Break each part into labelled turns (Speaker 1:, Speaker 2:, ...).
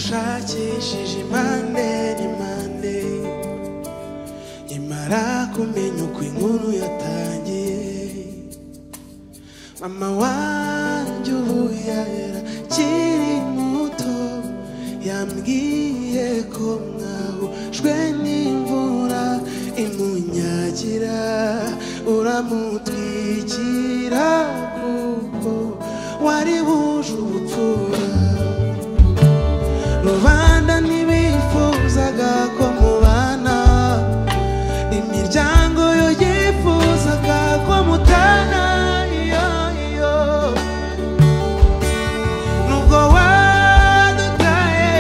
Speaker 1: twakishije impande n'impande nyamara kumenya uko inkuru yatangiye mama wanjye ubu yahera akiri muto yambwiye ko mwahujwe n'imvura imunyagira uramutwikira kuko wari wuje ubupfura rubanda ntibifuzaga ko mubana imiryango yo yifuzaga ko mutana iyo iyo nubwo wadutaye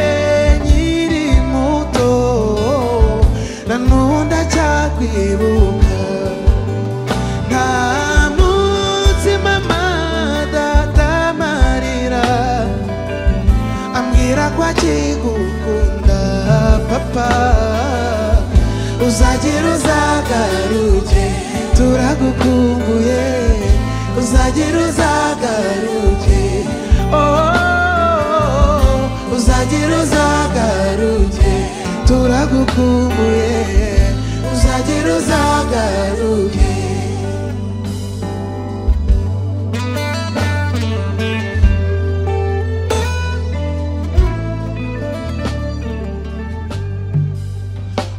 Speaker 1: nkiri muto na n'ubu ndacyakwibuka nta munsi mama data amarira ambwira ko akigukunda papa uzagira uzagaruke turagukumbuye uzagira uzagaruke oh, uzagira uzagaruke turagukumbuye uzagira uzagaruke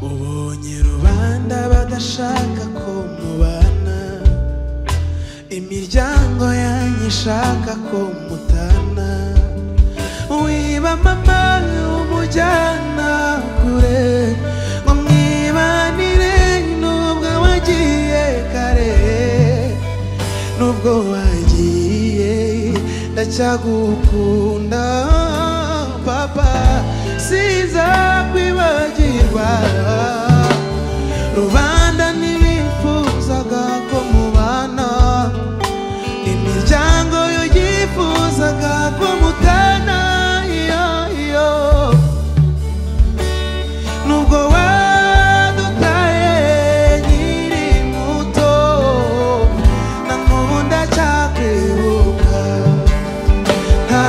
Speaker 1: ubonye rubanda badashaka ko mubana imiryango yanyu ishaka ko mutana wiba mama umujyana kure ngo mwibanire nubwo wagiye kare nubwo wagiye ndacyagukunda papa sizakwibagirwa rubanda ntibifuzaga ko mubana imiryango yo yifuzaga ko mutana iyo iyo nubwo wadutaye nkiri muto na n'ubu ndacyakwibuka nta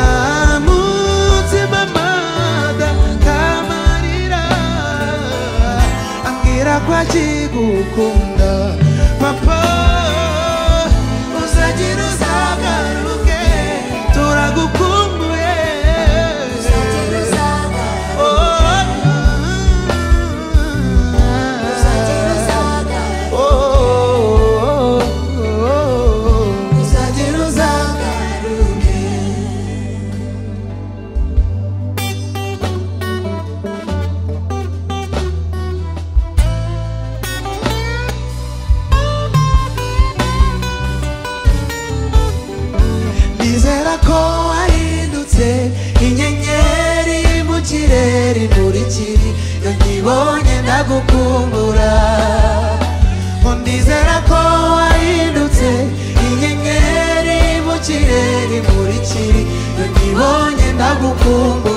Speaker 1: munsi mama data amarira ambwira ko akigukunda papa uzagira uzagaruke turagukumbuye Oh, oh, oh, oh. uzagira uzagaruke nizera ko wahindutse inyenyeri mu kirere muri kiri iyo nkibonye ndagukumbura ngo ndizera ko wahindutse inyenyeri mu kirere muri kiri iyo nkibonye ndagukumbura